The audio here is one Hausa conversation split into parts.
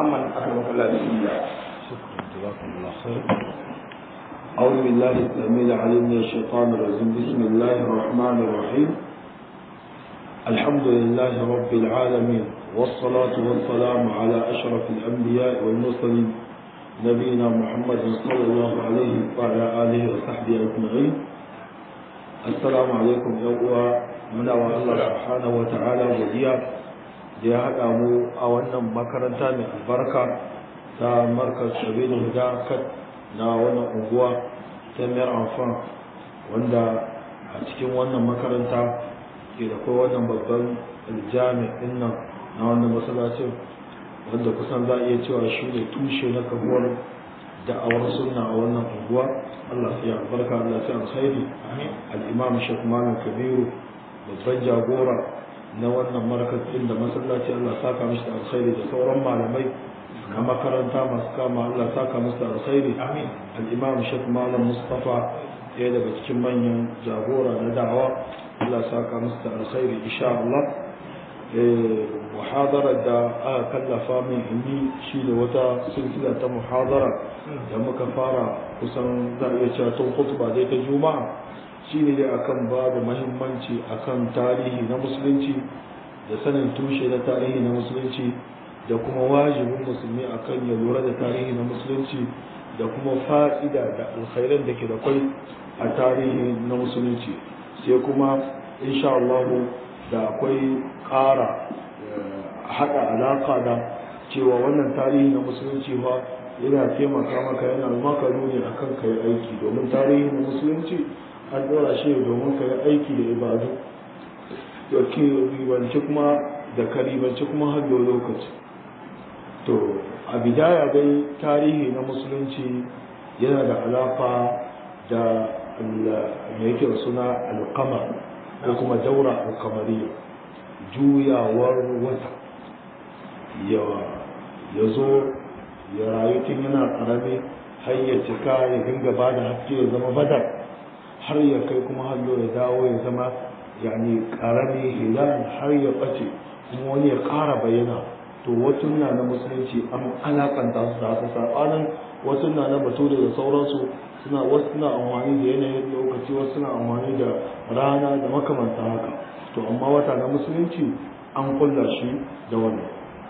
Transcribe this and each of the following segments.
محمد أكرمك الله بسم الله شكرا جزاكم الله خير أعوذ بالله السميع العليم من الشيطان الرجيم بسم الله الرحمن الرحيم الحمد لله رب العالمين والصلاة والسلام على أشرف الأنبياء والمرسلين نبينا محمد صلى الله عليه وعلى آله وصحبه أجمعين السلام عليكم يا أخوة من الله سبحانه وتعالى وديا da ya haɗa mu a wannan makaranta mai albarka ta markaz sabilu huda kat na wannan unguwa ta mayar amfan wanda a cikin wannan makaranta ke da kai wannan babban jami'in nan na wannan masallacin wanda kusan za a iya cewa shi ne tushe na kabuwar da'awar sunna a wannan unguwa Allah ya albarka Allah ya alkhairi al-imam Sheikh Malam Kabiru babban jagora na wannan markazin da masallaci Allah saka mishi da alkhairi da sauran malamai na makaranta masu kama Allah saka musu da alkhairi amin al-imam Sheikh Malam Mustafa ɗaya daga cikin manyan jagora na da'awa Allah saka musu da alkhairi insha Allah muhadara da aka kallafa min inni shi da wata silsila ta muhadara da muka fara kusan za a iya cewa tun khutba dai ta juma'a shine dai akan babu mahimmanci akan tarihi na musulunci da sanin tushe na tarihi na musulunci da kuma wajibin musulmi akan ya lura da tarihi na musulunci da kuma fa'ida da alkhairan da ke da kwai a tarihi na musulunci sai kuma insha Allah da akwai ƙara haɗa alaƙa da cewa wannan tarihi na musulunci ba yana taimaka maka yana maka nuni akan kai aiki domin tarihi na musulunci an ɗora shi domin ka yi aiki da ibadu da ke ribanci kuma da ka ribanci kuma har da lokaci to a bidaya dai tarihi na musulunci yana da alaƙa da mai yake da suna alƙamar ko kuma daura alƙamariya juyawar wata ya zo ya rayu tun yana ƙarami har ya cika ya dinga ba da haske ya zama badar har ya kai kuma hallo ya dawo ya zama yani karami hilal har ya bace kuma wani ya ƙara bayyana to wasu na na musulunci an alakanta su da haka sabanin wasu na na bature da sauransu suna wasu suna amfani da yanayin lokaci wasu suna amfani da rana da makamanta haka to amma wata na musulunci an kulla shi da wannan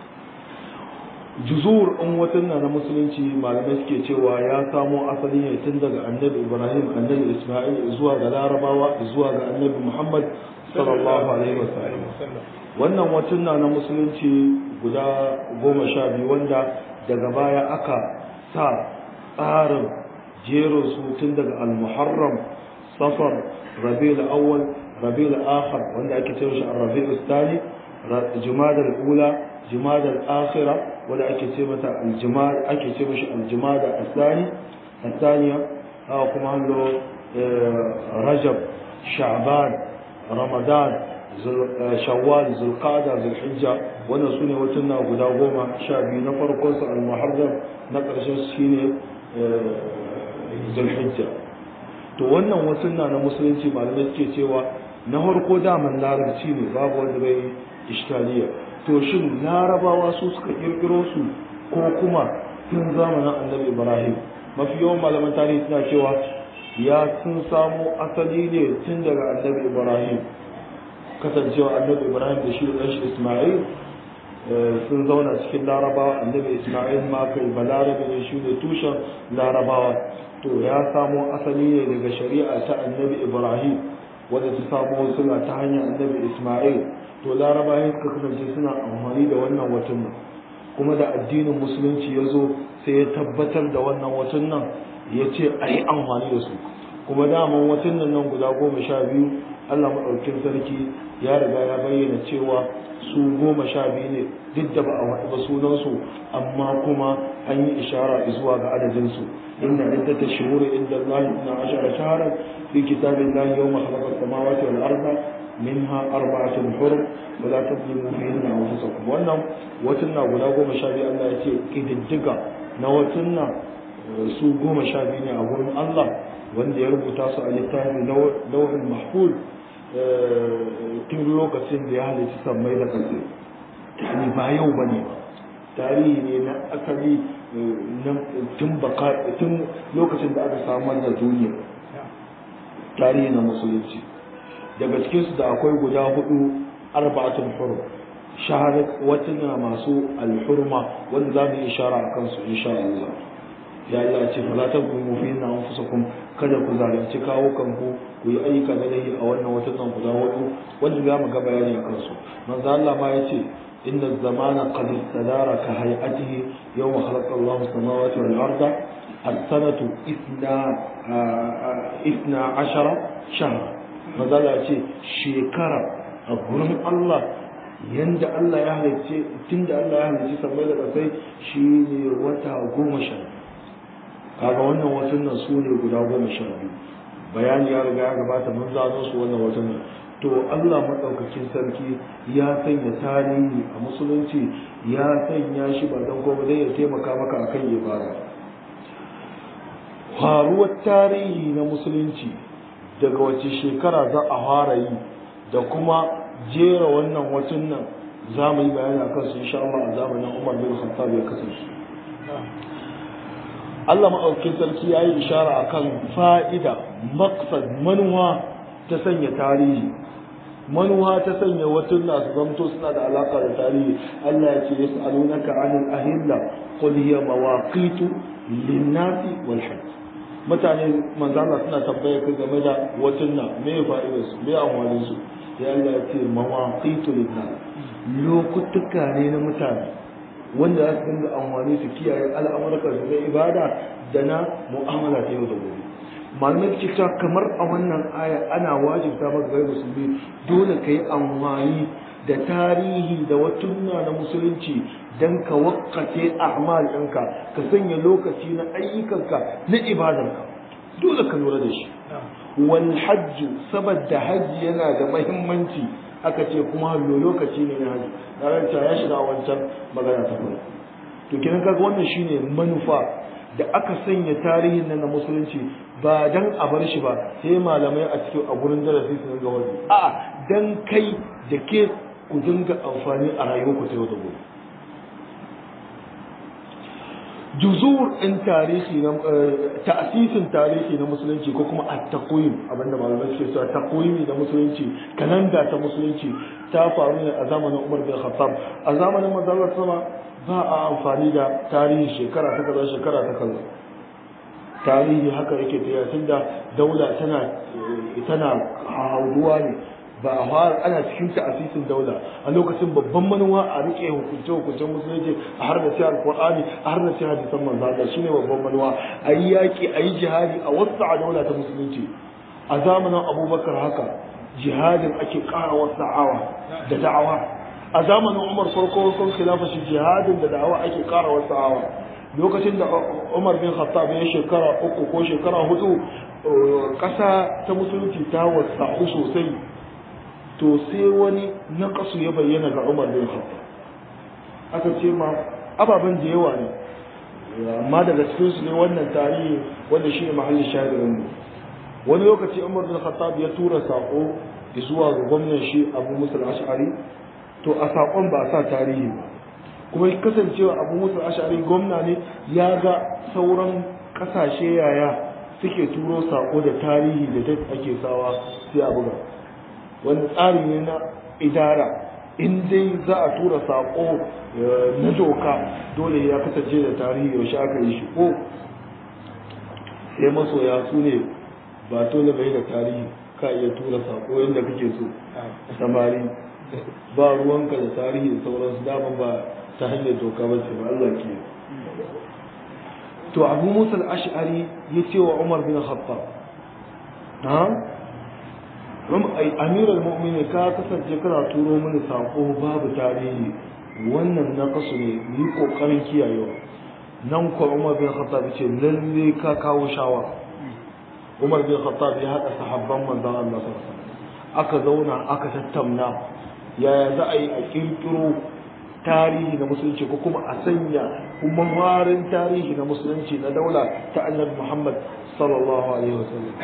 juzur in watan na musulunci malamai suke cewa ya samo asali ne tun daga annabi ibrahim annabi isma'il zuwa ga larabawa zuwa ga annabi muhammad sallallahu alaihi wasallam wannan watan na na musulunci guda goma sha biyu wanda daga baya aka sa tsarin jerin su tun daga al-muharram safar rabiul awwal rabiul akhir wanda ake cewa shi ar-rabiul thani jumada al-ula jumada al-akhirah wanda ake ce mata aljimada ake ce mashi aljimada asani asaniya haka kuma hallo rajab sha'ban ramadan shawwal zulqada zulhijja wannan su ne watan na guda goma sha biyu na farkon su almuharram na ƙarshen su shine zulhijja to wannan watan na na musulunci malamai suke cewa na farko daman larabci ne babu wanda bai iskaliya to shin larabawa su suka kirkiro su ko kuma tun zamanin annabi ibrahim mafi yawan malaman tarihi suna cewa ya sun samo asali ne tun daga annabi ibrahim kasancewa annabi ibrahim da shi da shi isma'il sun zauna cikin larabawa annabi isma'il ma kai balarabe ne shi ne tushen larabawa to ya samo asali ne daga shari'a ta annabi ibrahim wadda ta samo suna ta hanyar annabi isma'il to larabawa suka kasance suna amfani da wannan watan nan kuma da addinin musulunci ya zo sai ya tabbatar da wannan watan nan ya ce a yi amfani da su kuma daman watan nan nan guda goma sha biyu allah maɗaukin sarki ya riga ya bayyana cewa su goma sha biyu ne duk da ba a waɗi ba sunansu amma kuma an yi ishara zuwa ga adadinsu inna iddata shuhuri inda Allah na ashara shaharar fi kitabin Allah yau mahalakar samawati wal arda minha arba'atun hurum wa la tadlimu fihinna anfusakum wannan watan na guda goma sha biyu Allah ya ce kididdiga na watan na su goma sha biyu ne a gurin Allah wanda ya rubuta su a littafin lauhin mahfuz tun lokacin da ya halitta sammai da ƙasa ni ba yau ba ne ba tarihi ne na asali tun lokacin da aka samar da duniya tarihi na musulunci daga cikinsu da akwai guda hudu arba'atul hurum shahadat watana masu alhurma wanda za mu yi ishara a kansu insha Allah ya Allah ce fala taqulu fi anfusakum kada ku zalunci kawo kanku ku yi ayyuka na lahi a wannan watan guda hudu wanda za mu ga bayani a kansu manzo Allah ma yace inna zamana qad istadara ka hay'atihi yawma khalaqa Allahu samawati wal arda as-sanatu ithna ithna ashara shahr manzo Allah yace shekara a gurin Allah yanda Allah ya halicce tunda Allah ya halicce sammai da ƙasai shine wata goma sha kaga wannan watan nan su ne guda goma sha biyu bayani ya riga ya gabata mun zano su wannan watan nan to Allah maɗaukakin sarki ya sanya tarihi a musulunci ya sanya shi ba don kuma dai ya taimaka maka akan ibada faruwar tarihi na musulunci daga wace shekara za a fara yi da kuma jera wannan watan nan za mu yi bayani a kansu insha Allah a zamanin Umar bin Khattab ya kasance Allah maɗaukin sarki ya yi ishara a kan fa'ida maksad manuwa ta sanya tarihi manuwa ta sanya watan na su zamto suna da alaƙa da tarihi Allah ya ce ya sa'alu na ka'anin ahilla qul hiya mawaqitu linnasi wal hajj mutane manzana suna tambaya ka game da watan na me fa'idar su me amfanin su ya Allah ya ce mawaqitu linnas lokutuka ne na mutane wanda za su dinga amfani su kiyaye al'amurka su na ibada da na mu'amala ta yau da gobe malamai ke cewa kamar a wannan aya ana wajibta maka gari musulmi dole ka yi amfani da tarihi da watunna na musulunci don ka wakkace a'mal ɗinka ka sanya lokaci na ayyukanka na ibadarka dole ka lura da shi wal hajju saboda hajji yana da mahimmanci aka ce kuma hallo lokaci ne na hajji na ya shiga wancan magana ta farko to kenan kaga wannan shine manufa da aka sanya tarihin nan na musulunci ba dan a bar shi ba sai malamai a cikin a gurin darasi su dinga wani a dan kai da ke ku dinga amfani a rayuwarku ta yau da gobe juzur ɗin tarihi na ta'asisin tarihi na musulunci ko kuma at-taqwim abinda malamai suke cewa taqwimi na musulunci kalanda ta musulunci ta faru ne a zamanin Umar bin Khattab a zamanin manzon sama ba a amfani da tarihi shekara ta kaza shekara ta kaza tarihi haka yake tafiya tunda daula tana tana hauduwa ne ba a fara ana cikin ta'asisin daula a lokacin babban manuwa a rike hukunce hukuncen musulunci a har da sai alqur'ani a har da sai hadisan manzo Allah shine babban manuwa ayi yaki ayi jihadi a wasu a daula ta musulunci a zamanin Abubakar haka jihadin ake ƙara wasa'awa da da'awa a zamanin Umar farko farkon khilafa shi jihadin da da'awa ake ƙara wasa'awa lokacin da Umar bin Khattab ya shekara uku ko shekara hudu ƙasa ta musulunci ta wasa'u sosai to sai wani naƙasu ya bayyana ga Umar bin Khattab aka ce ma ababen da yawa ne amma daga cikin su ne wannan tarihi wanda shi ne mahallin shahirin mu wani lokaci Umar bin Khattab ya tura sako zuwa ga gwamnan shi Abu Musa al-Ash'ari to a sakon ba a sa tarihi ba kuma kasancewa Abu Musa al-Ash'ari gwamna ne ya ga sauran kasashe yaya suke turo sako da tarihi da date ake sawa sai a buga wani tsari ne na idara in dai za a tura saƙo na doka dole ya kasance da tarihi yaushe aka yi shi ko sai masoya su ne ba dole bai da tarihi ka iya tura saƙo yadda kake so samari ba ruwanka da tarihi da sauransu daman ba ta hanyar doka ba ce ba Allah ke to abu musa al-ash'ari ya ce wa umar bin khattab amiral mu'mini ka kasance kana turo mini sako babu tarihi wannan na kasu ne yi kokarin kiyayewa nan ko umar bin khattab ce lalle ka kawo shawara umar bin khattab ya haɗa sahabban manzon Allah sallallahu alaihi aka zauna aka tattauna yaya za a yi a kirkiro tarihi na musulunci ko kuma a sanya kuma warin tarihi na musulunci na daula ta annabi Muhammad sallallahu alaihi wasallam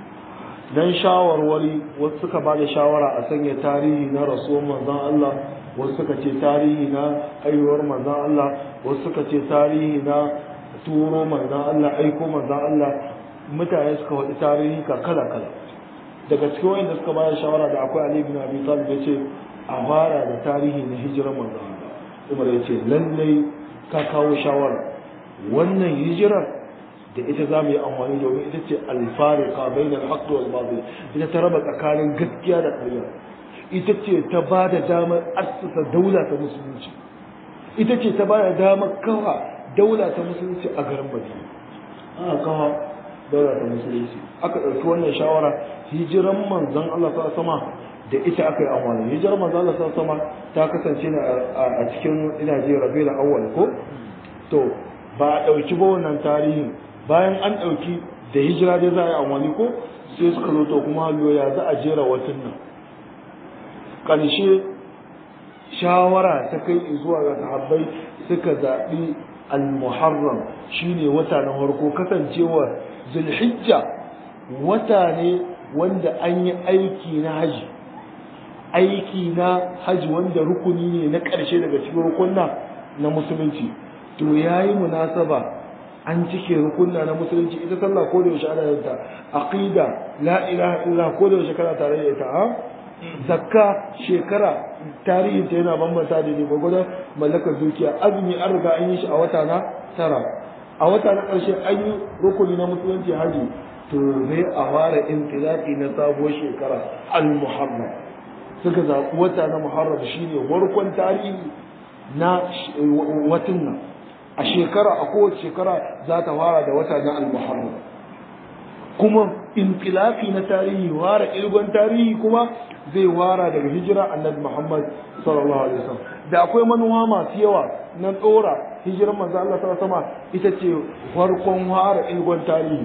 dan shawarwari wasu suka ba da shawara a sanya tarihi na rasuwar manzon Allah wasu suka ce tarihi na haihuwar manzan Allah wasu suka ce tarihi na turo manzan Allah aiko manzan Allah mutane suka waɗi tarihi ka kala kala daga cikin wanda suka bayar shawara da akwai Ali bin Abi Talib yace a fara da tarihi na hijirar manzan Allah Umar yace lallai ka kawo shawara wannan hijirar da ita za mu yi amfani domin ita ce alfarika bainal haqqi wal batil ita ta raba tsakanin gaskiya da ƙarya ita ce ta ba da damar assasa daula ta musulunci ita ce ta ba da damar kawa daula ta musulunci a garin Madina aka kawa daula ta musulunci aka ɗauki wannan shawara hijiran manzon Allah ta sama da ita aka yi amfani hijiran manzon Allah ta sama ta kasance ne a cikin ina je Rabiul Awwal ko to ba a ɗauki ba wannan tarihin bayan an ɗauki da hijira dai za a yi amfani ko sai suka zo to kuma ya za a jera watan nan ƙarshe shawara ta kai zuwa ga sahabbai suka zaɓi al-muharram shine wata na farko kasancewa zulhijja wata ne wanda an yi aiki na haji aiki na haji wanda rukuni ne na ƙarshe daga cikin rukunna na musulunci to yayi munasaba an cike rukunna na musulunci ita sallah ko da yaushe ana yin ta aqida la ilaha illa ko da yaushe kana tare da ita ha zakka shekara tarihin ta yana bambanta da ne gwagwadon mallakar dukiya azumi an riga an yi shi a wata na tara a wata na ƙarshe an yi rukuni na musulunci haji to zai a fara intilaki na sabuwar shekara al-muharram suka zaɓi wata na muharram shine warkon tarihi na watan nan a shekara a kowace shekara za ta fara da wata na al-muharram kuma inqilafi na tarihi wara ilgon tarihi kuma zai wara daga hijira annabi Muhammad sallallahu alaihi wasallam da akwai manuwa masu yawa na tsora hijirar manzo Allah sallallahu alaihi wasallam ita ce farkon wara ilgon tarihi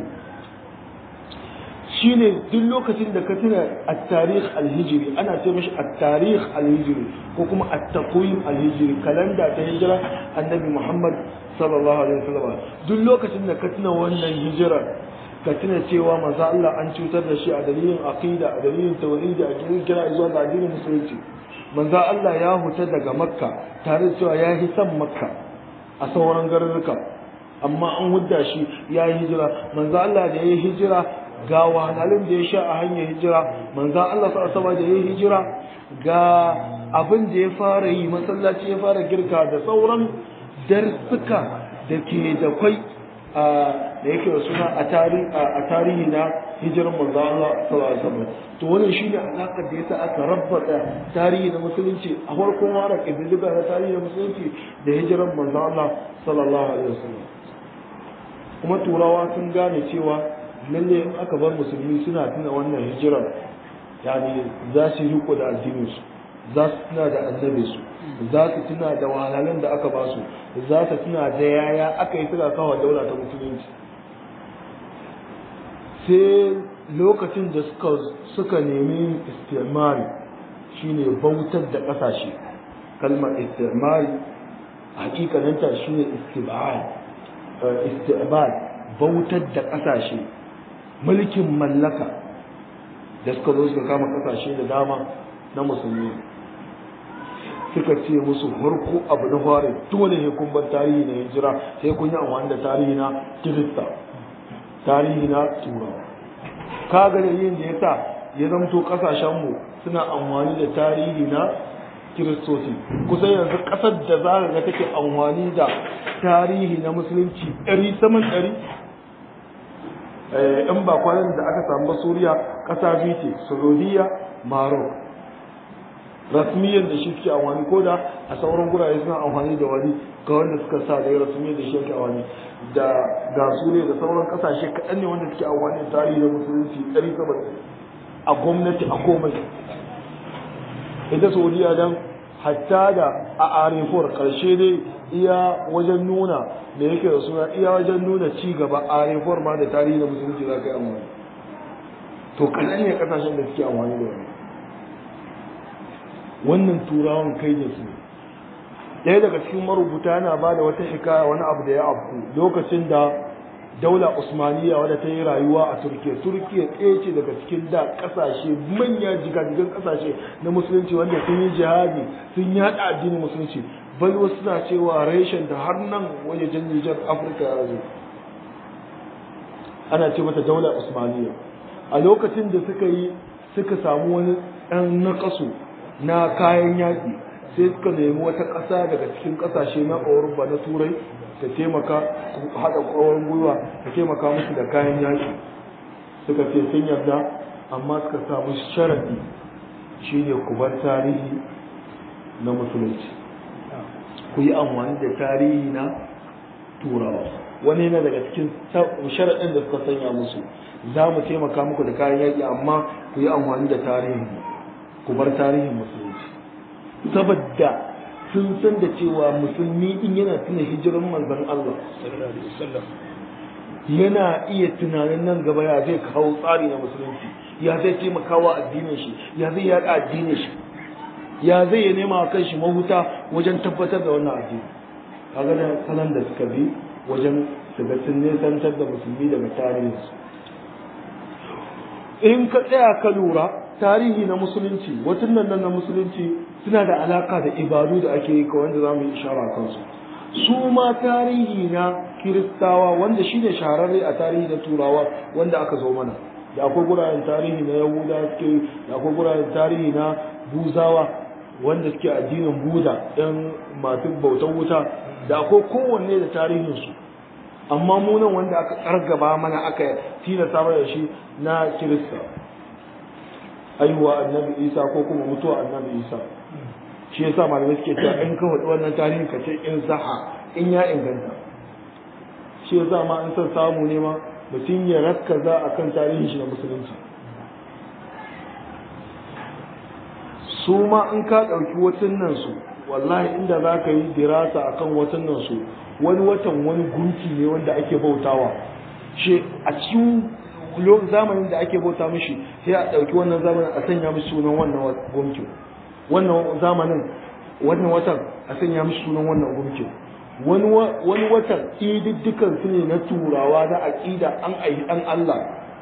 shine duk lokacin da ka tuna at-tarikh al-hijri ana ce mishi at-tarikh al-hijri ko kuma at-taqwim al-hijri kalanda ta hijira annabi Muhammad sallallahu alaihi wasallam duk lokacin da ka tuna wannan hijira ka tuna cewa manzo Allah an cutar da shi a dalilin aqida a dalilin tauhidi a cikin kira zuwa ga addinin musulunci manzo Allah ya huta daga makka tare da cewa ya yi san makka a sauran garuruka amma an hudda shi ya yi hijira manzo Allah da ya yi hijira ga wahalhalun da ya sha a hanyar hijira manzo Allah sallallahu alaihi da ya yi hijira ga abin da ya fara yi masallaci ya fara girka da sauran darsuka da ke da kwai da yake da suna a tarihi na hijirar manzo Allah sallallahu alaihi wasallam to wannan shine alakar da yasa aka rabbata tarihi na musulunci a farkon wara kididdiga na tarihi na musulunci da hijirar manzo Allah sallallahu alaihi wasallam kuma turawa sun gane cewa lalle in aka bar musulmi suna tuna wannan hijirar yani za su riko da addinin su za su tuna da annabi su za su tuna da wahalhalun da aka ba su za su tuna da yaya aka yi suka kawo daula ta musulunci sai lokacin da suka suka nemi istimar shine bautar da kasashe kalmar istimar hakikaninta shine istibal istibal bautar da kasashe mulkin mallaka da suka zo suka kama kasashe da dama na musulmi suka ce musu farko abu na fara dole ne kun bar tarihi na hijira sai kun yi amfani da tarihi na kirista tarihi na turawa ka ga yin da yasa ya zamto kasashen mu suna amfani da tarihi na kiristoci kusan yanzu kasar da za ga take amfani da tarihi na musulunci ɗari saman ɗari in ba kwanan da aka samu ba suriya ƙasa biyu ce saudiya maroc rasmiyyar da shi suke amfani ko da a sauran gurare suna amfani da wani ga wanda suka sa da rasmiyyar da shi yake amfani da ga su ne da sauran kasashe kaɗan ne wanda suke amfani da tarihi da musulunci ɗari saboda a gwamnati a komai ita saudiya dan hatta da a arefor karshe dai iya wajen nuna da yake da suna iya wajen nuna ci gaba arefor ma da tarihi da musulunci za ka yi amfani to kaɗan ne kasashen da suke amfani da wani wannan turawan kai da su ɗaya daga cikin marubuta yana ba da wata hikaya wani abu da ya abu lokacin da daula usmaniya wadda ta yi rayuwa a turkiya turkiya ɗaya ce daga cikin da ƙasashe manya jigajigan ƙasashe na musulunci wanda sun yi jihadi sun yaɗa addinin musulunci bal wasu suna cewa reshen da har nan wajejen nijar afirka ya zo ana ce mata daula usmaniya a lokacin da suka yi suka samu wani ɗan naƙasu na kayan yaƙi sai suka nemi wata ƙasa daga cikin ƙasashe na Europa na Turai ta taimaka haɗa ƙwaron gwiwa ta taimaka musu da kayan yaƙi suka ce sun yarda amma suka samu sharaɗi shine ku bar tarihi na musulunci ku yi amfani da tarihi na turawa wani yana daga cikin sharaɗin da suka sanya musu za mu taimaka muku da kayan yaƙi amma ku yi amfani da tarihi ku bar tarihin musulunci saboda sun san da cewa musulmi in yana tuna hijiran manzon Allah yana iya tunanin nan gaba ya zai kawo tsari na musulunci ya zai taimakawa addinin shi ya zai yaɗa addinin shi ya zai ya nema wa kanshi mahuta wajen tabbatar da wannan addini kaga da salon da suka bi wajen su ga sun nesantar da musulmi daga tarihinsu in ka tsaya ka lura tarihi na musulunci watan nan na musulunci suna da alaka da ibadu da ake yi wanda za mu yi ishara kansu su ma tarihi na kiristawa wanda shine shahararre a tarihi na turawa wanda aka zo mana da akwai guraren tarihi na yahuda suke da akwai guraren tarihi na buzawa wanda suke addinin buda yan masu bautan wuta da akwai kowanne da tarihinsu amma munan wanda aka kargaba mana aka tilasta mana da shi na kirista aihuwa annabi isa ko kuma mutuwa annabi isa shi yasa malamai suke cewa in ka faɗi wannan tarihin ka ce in saha in ya inganta shi yasa ma in son samu ne ma mutum ya rakkaza akan tarihin shi na musulunci su ma in ka ɗauki watannan su wallahi inda za ka yi dirasa akan watannan su wani watan wani gunki ne wanda ake bautawa shi a cikin zamanin da ake bauta mishi sai a ɗauki wannan zamanin a sanya mishi sunan wannan gunkin wannan zamanin wannan watan a sanya mishi sunan wannan gunkin wani watan ididdikan su ne na turawa na aƙida an ayi an Allah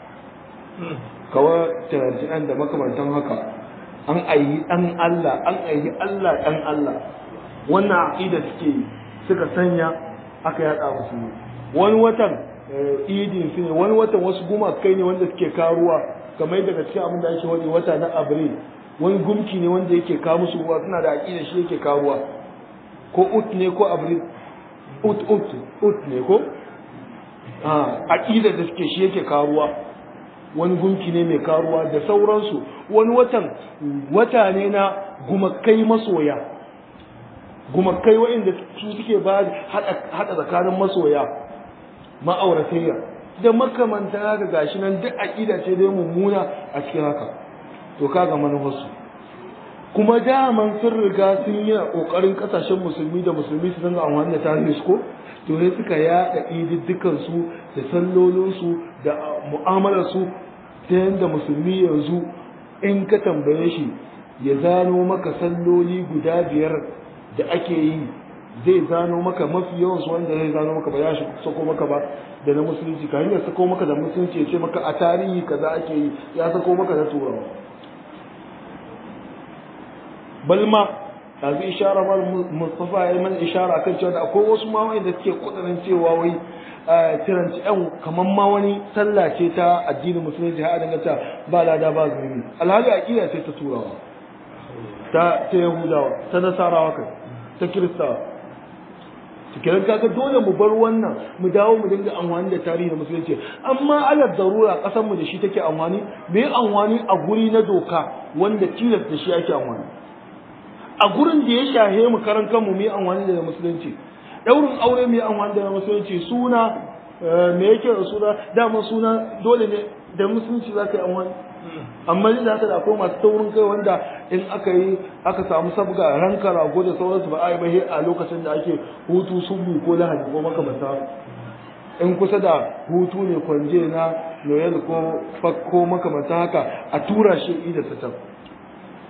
kawai tarantinan da makamantan haka an ayi an Allah an ayi Allah ɗan Allah wannan aƙida suke suka sanya aka yada musu wani watan idin su ne wani watan wasu gumakai ne wanda suke karuwa kamar daga cikin abin da ake wani wata na abril wani gumki ne wanda yake kawo musu ruwa suna da aƙida shi yake karuwa ko ut ne ko abril ut ut ut ne ko aƙida da suke shi yake karuwa wani gumki ne mai karuwa da sauransu wani watan wata ne na gumakai masoya gumakai waɗanda su suke ba haɗa tsakanin masoya ma'auratayya da makamanta haka gashi nan duk aƙida ce dai mummuna a cikin haka to kaga manufarsu kuma daman sun riga sun yi ƙoƙarin ƙasashen musulmi da musulmi su dinga amfani da tarihi ko to sai suka yaɗa ididdikan su da sallolinsu da mu'amalar su ta yadda musulmi yanzu in ka tambaye shi ya zano maka salloli guda biyar da ake yi zai zano maka mafi yawan su wanda zai zano maka ba ya shi sako maka ba da na musulunci ka hanyar sako maka da musulunci ya ce maka a tarihi kaza ake yi ya sako maka da turawa balma yanzu ishara mal mustafa ya mana ishara akan cewa da akwai wasu ma da suke kudurin cewa wai tiranci yan kamar ma wani sallah ce ta addinin musulunci har dinga ta ba lada ba zunubi alhali aqida ce ta turawa ta ta yahudawa ta nasarawa kai ta kiristawa cikin kaga dole mu bar wannan mu dawo mu dinga amfani da tarihi da musulunci amma alal darura kasan mu da shi take amfani me amfani a guri na doka wanda tilas da shi ake amfani a gurin da ya shahe mu karan kanmu mu amfani da musulunci daurin aure mu amfani da musulunci suna me yake da suna dama suna dole ne da musulunci za ka yi amfani amma ni da haka da akwai masu taurin kai wanda in aka yi aka samu sabga ranka rago da sauransu ba a yi bahe a lokacin da ake hutu subu ko lahadi ko makamanta in kusa da hutu ne kwanje na noyel ko fakko makamanta haka a tura shi ida ta can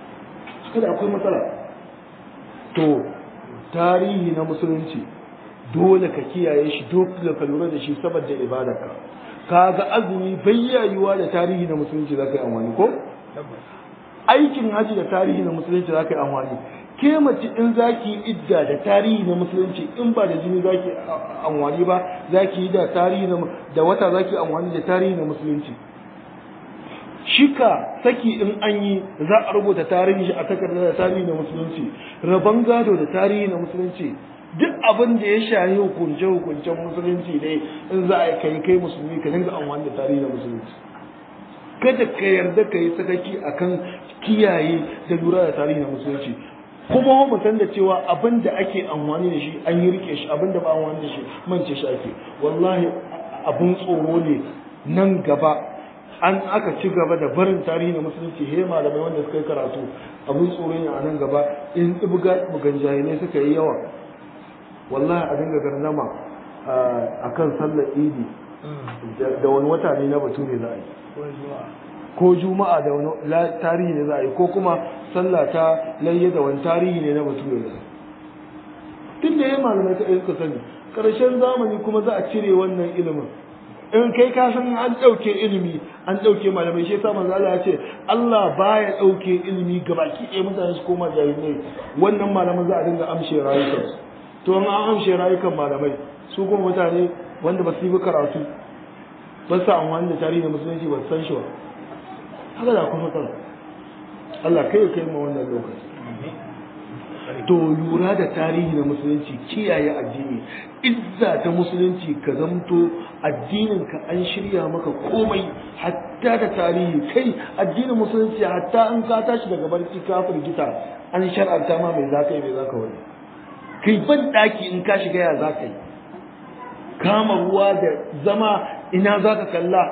haka da akwai matsala to tarihi na musulunci dole ka kiyaye shi dole ka lura da shi saboda ibadarka kaga azumi bayyayuwa da tarihi na musulunci zaka yi amfani ko aikin haji da tarihi na musulunci zaka yi amfani ke mace in zaki idda da tarihi na musulunci in ba da jini zaki amfani ba zaki yi da tarihi na da wata zaki amfani da tarihi na musulunci shika saki in an yi za a rubuta tarihi shi a takardar da tarihi na musulunci rabon gado da tarihi na musulunci duk abin da ya shahi hukunce hukuncen musulunci ne in za a kai kai musulmi ka dinga amfani da tarihi na musulunci kada ka yarda ka yi sakaki akan kiyaye da lura da tarihi na musulunci kuma mu san da cewa abin da ake amfani da shi an yi rike shi abin da ba amfani da shi mance shi ake wallahi abin tsoro ne nan gaba an aka ci gaba da barin tarihi na musulunci he malamai wanda suka yi karatu abin tsoro ne a nan gaba in ibga bugan jahilai suka yi yawa wallahi a dinga garnama a kan sallar idi da wani wata ne na bature za a yi ko juma'a da wani tarihi ne za a yi ko kuma sallah ta layya da wani tarihi ne na bature za tun da ya malamai ta suka sani ƙarshen zamani kuma za a cire wannan ilimin in kai ka san an ɗauke ilimi an ɗauke malamai shi yasa manzo Allah ya ce Allah baya ɗauke ilimi gabaki ɗaya mutane su koma jahilai wannan malaman za a dinga amshe rayukansu to an amshe rayukan malamai su kuma mutane wanda ba su yi karatu ba su amfani da tarihi musulunci ba su san shi ba haka da kuma matsala Allah kai kai ma wannan lokaci to lura da tarihi na musulunci kiyaye addini izza ta musulunci ka zamto addinin ka an shirya maka komai hatta da tarihi kai addinin musulunci hatta an ka tashi daga barci ka firgita an shar'anta ma mai zaka yi mai zaka wani kai ban daki in ka shiga ya zaka yi kama ruwa da zama ina zaka kalla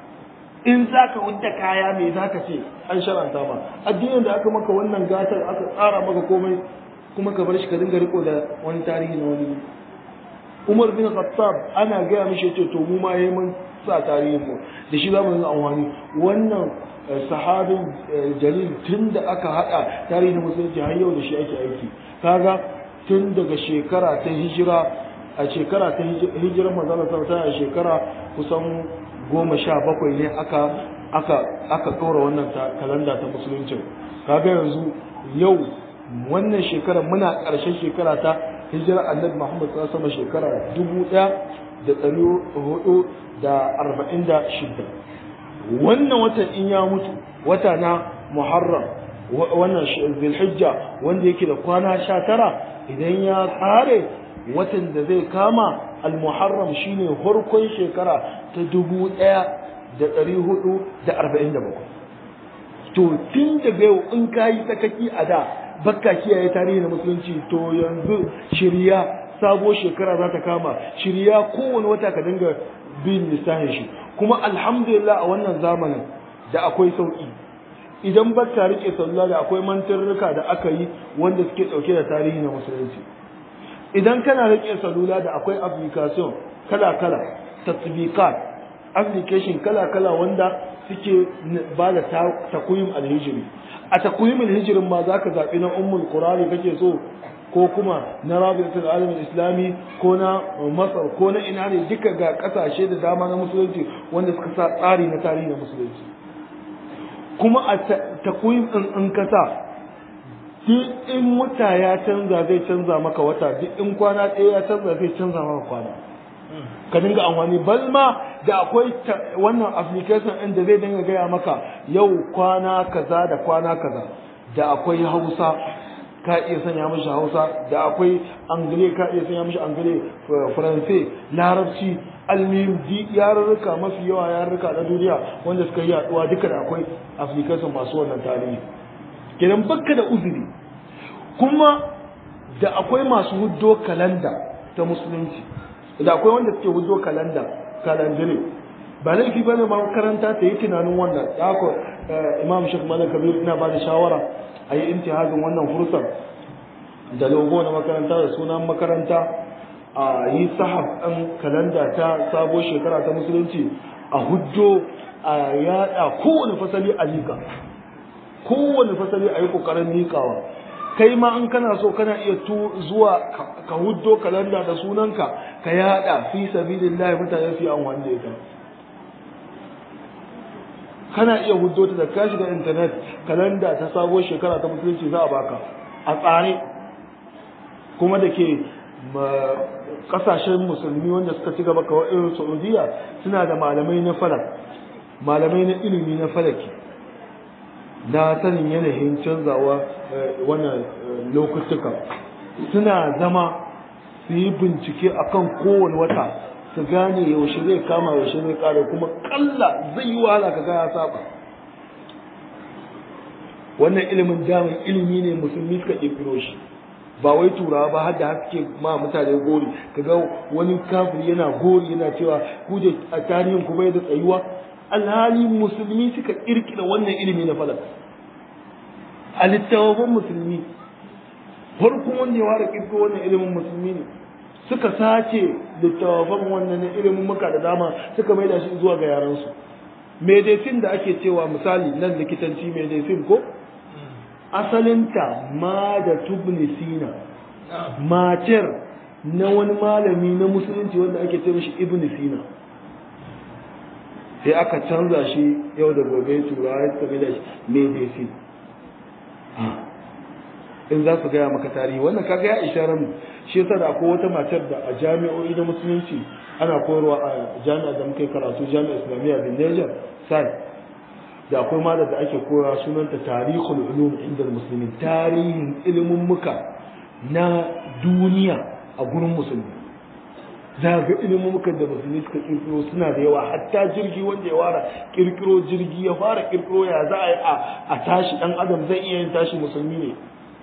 in zaka wudda kaya mai zaka ce an shar'anta ma addinin da aka maka wannan gatar aka tsara maka komai kuma ka bar shi ka dinga riko da wani tarihi na wani Umar bin Khattab ana gaya mishi yace to mu ma yayi mun sa tarihin mu da shi zamu yi amfani wannan sahabin jalil tun da aka hada tarihin musulunci har yau da shi ake aiki kaga tun daga shekara ta hijira a shekara ta hijirar manzon sallallahu alaihi shekara kusan goma sha bakwai ne aka aka aka kaura wannan kalanda ta musulunci kaga yanzu yau wannan shekara muna ƙarshen shekara ta hijira annabi Muhammad sallallahu alaihi shekara dubu ɗaya da ɗari hudu da arba'in da shida wannan watan in ya mutu wata na Muharram wannan Zulhijja wanda yake da kwana sha tara idan ya tsare watan da zai kama al-Muharram shine farkon shekara ta dubu ɗaya da ɗari hudu da arba'in da bakwai to tun daga yau in ka yi sakaki a da bakka kiyaye tarihi na musulunci to yanzu shirya sabo shekara za ta kama shirya kowane wata ka dinga bin lissafin shi kuma alhamdulillah a wannan zamanin da akwai sauki idan bakka rike sallah da akwai mantarruka da aka yi wanda suke dauke da tarihi na musulunci idan kana rike salula da akwai application kala kala tatbiqat application kala kala wanda suke ba da takwim alhijiri a takwimin hijirin ma za ka zaɓi na ummul qurani kake so ko kuma na rabitul alamin islami ko na masar ko na ina ne duka ga ƙasashe da dama na musulunci wanda suka sa tsari na tarihi na musulunci kuma a takwim ɗin in kasa duk in wata ya canza zai canza maka wata duk in kwana ɗaya ya canza zai canza maka kwana ka dinga amfani bal ma da akwai wannan application ɗin da zai dinga gaya maka yau kwana kaza da kwana kaza da akwai hausa ka iya sanya mishi hausa da akwai angile ka iya sanya mishi angile faransai larabci almim di yarurruka mafi yawa yarurruka na duniya wanda suka yi yaduwa duka da akwai application masu wannan tarihi kenan bakka da uzuri kuma da akwai masu huddo kalanda ta musulunci da akwai wanda suke huddo kalanda kalandire ba laifi bane ma makaranta ta yi tunanin wannan da haka imam shek malam kabir ina ba da shawara a yi intihazin wannan fursar da logo na makaranta da sunan makaranta a yi sahab ɗan kalanda ta sabo shekara ta musulunci a huddo a yada kowane fasali a liƙa kowane fasali a yi ƙoƙarin liƙawa kai ma in kana so kana iya tu zuwa ka huddo kalanda da sunanka ka yada fi sabilillah mutane su yi amfani da ita kana iya huddo ta da ka shiga internet kalanda ta sabuwar shekara ta musulunci za a baka a tsare kuma da ke kasashen musulmi wanda suka ci gaba kawai irin saudiya suna da malamai na falak malamai na ilimi na falaki na sanin yanayin canzawa wannan lokutuka suna zama su yi bincike akan kowane wata su gane yaushe zai kama yaushe zai kare kuma kalla zai yi wahala ka ya saba wannan ilimin damin ilimi ne musulmi suka ƙirƙiro shi ba wai turawa ba har da haske ma mutane gori kaga wani kafiri yana gori yana cewa ku da a tarihin ku bai da tsayuwa alhali musulmi suka kirkira wannan ilimi na falak a littafin musulmi farkon wanda ya ware kirkiro wannan ilimin musulmi ne suka sace littafin wannan ilimin muka da dama suka maida shi zuwa ga yaransu medicine da ake cewa misali nan likitanci medicine ko asalinta ma da tubnisina macer na wani malami na musulunci wanda ake ce mishi ibn sina sai aka canza shi yau da gobe turawa ya suka da shi medicine in za su gaya maka tarihi wannan kaga ya isharar mu shi yasa da akwai wata matar da a jami'o'i na musulunci ana koyarwa a jami'a da muka yi karatu jami'a islamiyya bin Niger sai da akwai ma da ake koyawa sunanta tarihul ulum inda musulmi tarihin ilimin muka na duniya a gurin musulmi za ga ilimin muka da musulmi suka kirkiro suna da yawa hatta jirgi wanda ya fara kirkiro jirgi ya fara kirkiro ya za a yi a tashi dan adam zai iya yin tashi musulmi ne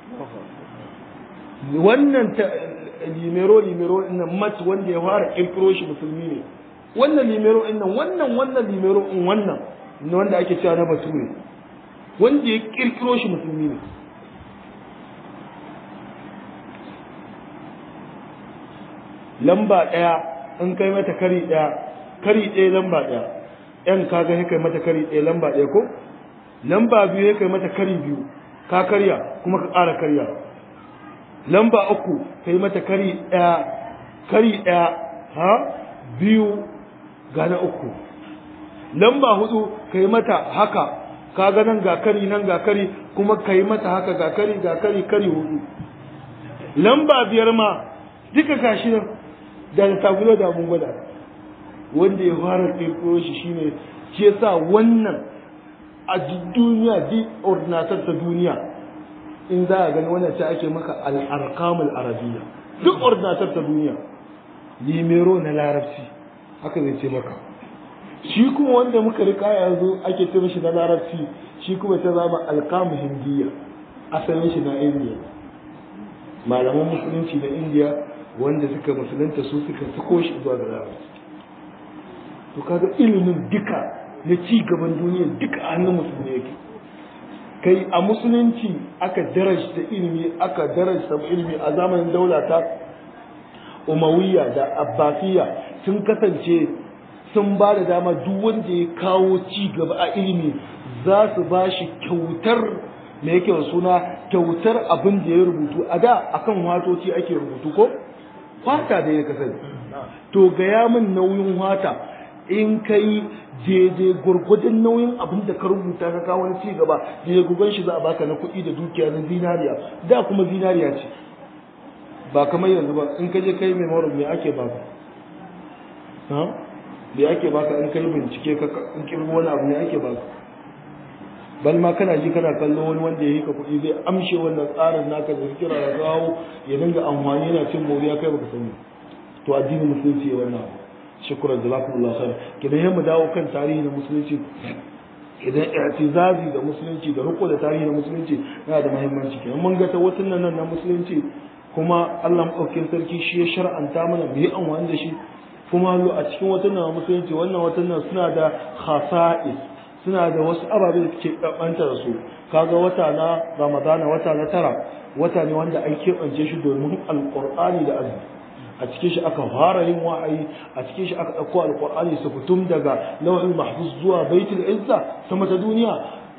wannan limero limero nan mat wanda ya fara kirkiro shi musulmi ne wannan limero nan wannan wannan limero in wannan wanda ake cewa na bature wanda ya kirkiro shi musulmi ne lamba ɗaya in kai mata kari ɗaya kari ɗaya lamba ɗaya yan kaga ya kai mata kari ɗaya lamba ɗaya ko lamba biyu ya kai mata kari biyu ka karya kuma ka ƙara karya lamba uku kai mata kari ɗaya kari ɗaya ha biyu ga na uku lamba hudu kai mata haka kaga nan ga kari nan ga kari kuma kai mata haka ga kari ga kari kari hudu lamba biyar ma duka gashi nan da tagulo da mun gwada wanda ya fara kirkiro shi shine shi yasa wannan a duniya di ordinatar ta duniya in za a gani wannan ta ake maka al-arqamul arabiyya duk ordinatar ta duniya limero na larabci haka zai ce maka shi kuma wanda muka rika yanzu ake ce mishi na larabci shi kuma ta zama alkamu hindiya asalin shi na indiya malaman musulunci na indiya wanda suka musulunta su suka sako shi zuwa ga larabci to kaga ilimin duka na ci gaban duniya duka a hannun musulmi yake kai a musulunci aka darajta ilimi aka darajta ilimi a zamanin daula ta umawiyya da abbasiyya sun kasance sun ba da dama duk wanda ya kawo ci gaba a ilimi za su ba shi kyautar me yake da suna kyautar abin da ya rubutu a da akan watoci ake rubutu ko fata da ya kasance to gaya min nauyin wata in kai daidai gwargwadon nauyin abin da ka rubuta ka kawo wani ci gaba daidai gugan shi za a baka na kuɗi da dukiya na zinariya da kuma zinariya ce ba kamar yanzu ba in ka je kai memory me ake baka da ake baka in kai bincike ka in kirgo wani abu ne ake baka bal ma kana ji kana kallo wani wanda ya yi ka kuɗi zai amshe wannan tsarin naka da kira ya kawo ya dinga amfani yana cin moriya kai baka sani to addinin musulunci ya wannan abu shukran jazakumullahu khair kidan yamma dawo kan tarihi na musulunci idan i'tizazi da musulunci da riko da tarihi na musulunci yana da muhimmanci kenan mun ga ta wasu nan na musulunci kuma Allah madaukakin sarki shi ya shar'anta mana mu yi amfani da shi kuma a cikin watan musulunci wannan watan suna da khasa'is suna da wasu ababe da suke ɓanta da su kaga wata na ramadana wata na tara wata ne wanda an keɓance shi domin alƙur'ani da azumi a cikin shi aka fara yin wa'ayi a cikin shi aka ɗauko alƙur'ani su fitum daga lauhin mahfuz zuwa baitul izza sama ta duniya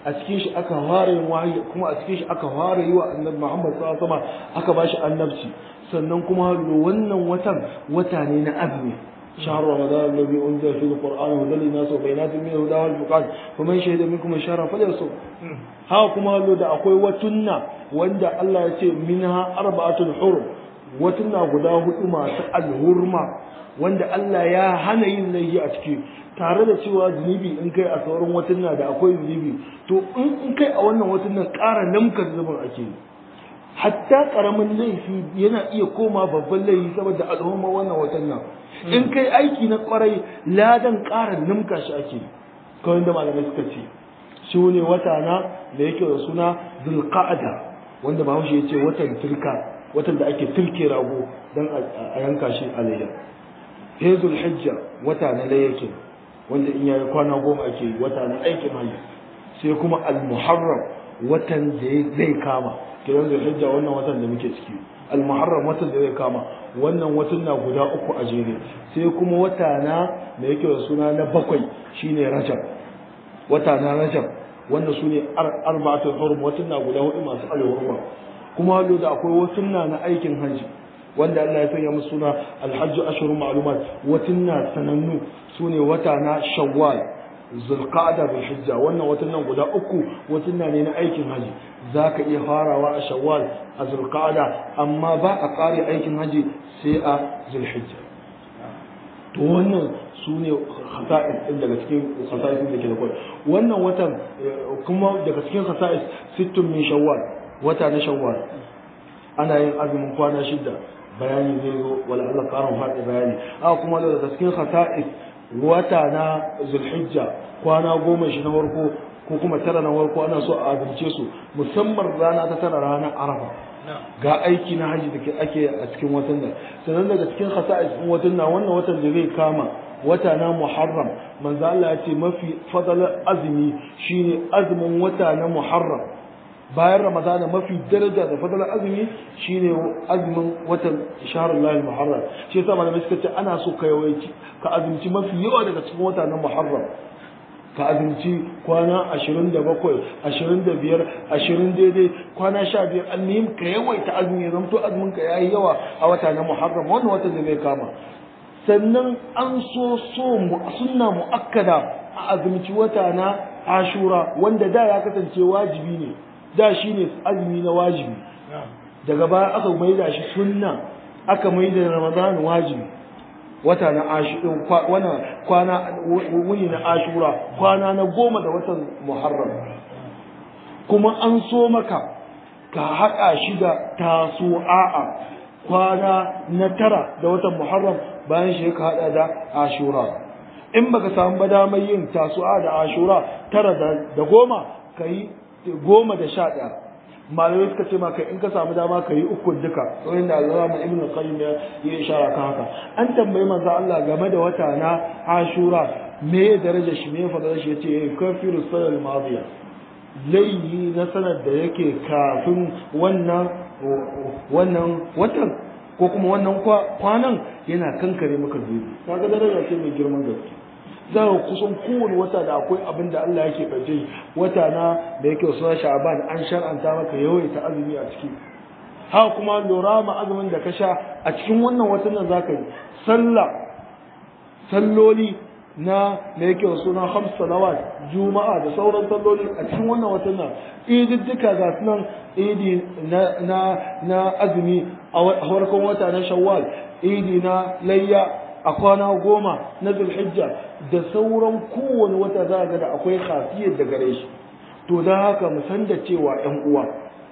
a cikin shi aka fara yin wahayi kuma a cikin shi aka fara yi wa annabi Muhammad sallallahu alaihi wasallam aka bashi annabci sannan kuma wannan watan wata ne na azumi شهر رمضان الذي أنزل فيه القرآن هدى للناس وبينات من الهدى والفرقان فمن شهد منكم الشهر فليصم ها كما لو da akwai watunna wanda Allah ya ce minha arba'atul hurum watunna guda hudu masu alhurma wanda Allah ya hana yin laifi a ciki tare da cewa zunubi in kai a sauran watunna da akwai zunubi to in kai a wannan watunnan ƙara namka zunubin ake yi hatta karamin laifi yana iya koma babban laifi saboda al'umma wannan watan nan in kai aiki na kwarai ladan ƙara nimka shi ake kawai da malamai suka ce shi ne wata na da yake da suna zulqa'ada wanda bahaushe ya ce watan turka watan da ake turke rago don a yanka shi a layya sai zulhijja wata na layyakin wanda in yayi kwana goma ake yi wata na aikin hajji sai kuma al-muharram watan da zai kama kiran zulhijja wannan watan da muke ciki al-muharram watan da zai kama wannan watan na guda uku a jere sai kuma wata na da yake da suna na bakwai shine rajab wata na rajab wanda su ne arba'atul hurum watan na guda hudu masu alhurma kuma hallo da akwai watan na na aikin hajji wanda Allah ya sanya musu suna alhajju ashhurun ma'lumat watan na sanannu sune wata na shawwal zulqa'da bil hijja wannan watan nan guda uku watan ne na aikin haji zaka iya farawa a shawwal a zulqa'da amma ba a kare aikin haji sai a zulhijja to wannan sune khasa'is din daga cikin khasa'is da ke da kwai wannan watan kuma daga cikin khasa'is sittun min shawwal wata na shawwal ana yin azumin kwana shida bayani zai zo wala Allah karin faɗi bayani a kuma daga cikin khasa'is wata na zulhijja kwana goma shi na farko ko kuma tara na farko ana so a azumce su musamman rana ta tara ranar arafa ga aiki na haji da ake a cikin watan nan sannan daga cikin khasa'is din watan nan wannan watan da zai kama wata na muharram manzo Allah ya ce mafi fadalar azumi shine azumin wata na muharram bayan ramadana mafi daraja da fadalar azumi shine azumin watan shahrul lahi muharram shi yasa malamai suka ce ana so ka yawanci ka azumci mafi yawa daga cikin wata na muharram ka azumci kwana 27 25 20 daidai kwana 15 almuhim ka yawaita azumi zamto azumin ka yayi yawa a wata na muharram wannan watan da zai kama sannan an so so sunna muakkada a azumci wata na ashura wanda da ya kasance wajibi ne da shi ne azumi na wajibi daga baya aka maida shi sunna aka maida ramadan wajibi wata na ashura kwana wuni na ashura kwana na goma da watan muharram kuma an so maka ka haɗa shi da tasu'a'a kwana na tara da watan muharram bayan shi ka haɗa da ashura in baka samu ba damar yin tasu'a da ashura tara da goma ka yi goma da sha ɗaya malamai suka ce maka in ka samu dama ka yi uku duka tsohon da Allah mu ibnu qayyim ya yi ishara kan haka an tambayi manzo Allah game da wata na Ashura me ya daraja shi me ya fada shi yace kafiru sanal madiya laihi na sanar da yake kafin wannan wannan watan ko kuma wannan kwanan yana kankare maka zubi kaga daraja ce mai girman gaske za ka kusan kowane wata da akwai abin da Allah yake ɓace wata na da yake wasu sha'aban an shar'anta maka yawaita azumi a ciki haka kuma lura ma azumin da ka sha a cikin wannan watan nan za ka yi sallah salloli na da yake wasu na hamsa salawat juma'a da sauran salloli a cikin wannan watan nan ididdika ga su nan idi na na azumi a farkon wata na shawwal idi na layya a kwana goma na zulhijja da sauran kowane wata za ga da akwai khasiyar da gare shi to don haka mu san da cewa ƴan uwa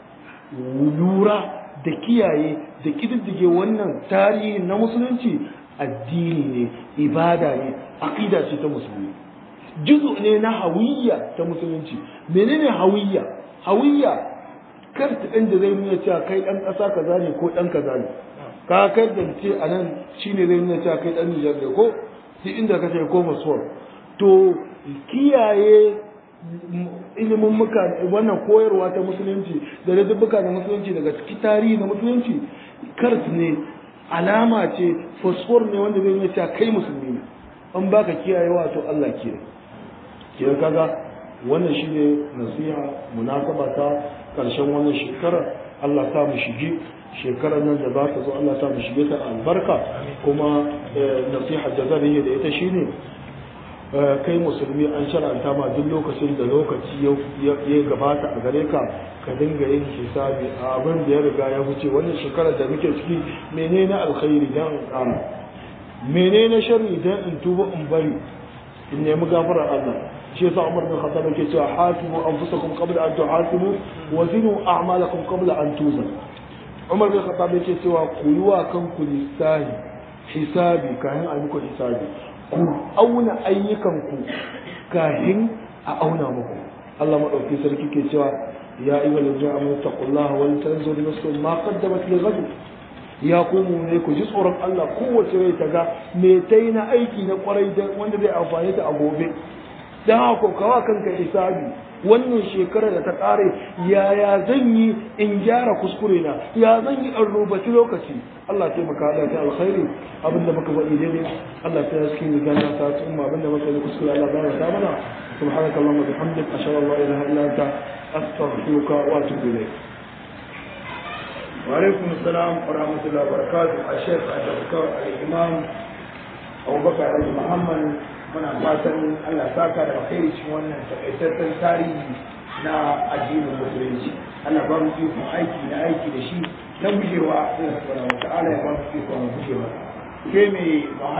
lura da kiyaye da kididdige wannan tarihi na musulunci addini ne ibada ne aqida ce ta musulmi juzu ne na hawiyya ta musulunci menene hawiyya hawiyya kar ta ɗan da zai nuna cewa kai ɗan ƙasa kaza ne ko ɗan kaza ne ka kai da ce a nan shi ne zai nuna cewa kai ɗan Nijar ne ko duk inda ka ce ko masuwar to kiyaye ilimin muka wannan koyarwa ta musulunci da ladabbuka na musulunci daga cikin tarihi na musulunci kars ne alama ce fosfor ne wanda zai nuna cewa kai musulmi ne an baka kiyaye wato Allah kiyaye kiyaye kaga wannan shine nasiha munasaba ta karshen wannan shekara Allah ta mu shige shekarar nan da za ta zo Allah ta mu shige ta albarka kuma nasiha da zan yi da ita shine kai musulmi an shar'anta ma duk lokacin da lokaci ya gabata a gare ka ka dinga yin hisabi a abin da ya riga ya wuce wannan shekarar da muke ciki menene alkhairi dan in kara menene sharri dan in tuba in bari in nemi gafarar Allah shi yasa Umar bin Khattab yake cewa hasibu anfusakum qabla an tuhasibu wa zinu a'malakum qabla an tuzan Umar bin Khattab yake cewa ku yi wa kanku lissahi hisabi kayan a muku hisabi ku auna ayyukanku kahin a auna muku Allah madauki sarki ke cewa ya ayyuha allazina amanu taqullaha wal tanzur nafsun ma qaddamat li ghad ya komo ne ku ji tsoron Allah kowace rai ta ga me tai na aiki na kwarai da wanda zai amfani ta a gobe dan haka kawa kanka hisabi wannan shekara da ta kare yaya zan yi in gyara kuskure na ya zan yi in rubaci lokaci Allah ya taimaka da ta alkhairi abinda muka faɗi daidai Allah ta yaski ni gana ta umma abinda muka yi kuskure Allah ba ta mana subhanaka allahumma bihamdik ashhadu an la ilaha illa anta astaghfiruka wa atubu ilayk wa alaikum assalam wa rahmatullahi wa barakatuh a shekh al-imam Abubakar Alhaji Muhammad muna fatan Allah saka da alkhairi cikin wannan takaitaccen tarihi na addinin musulunci Allah ba mu ikon aiki na aiki da shi na gujewa Allah subhanahu wa ta'ala ya ba mu ikon gujewa ke mai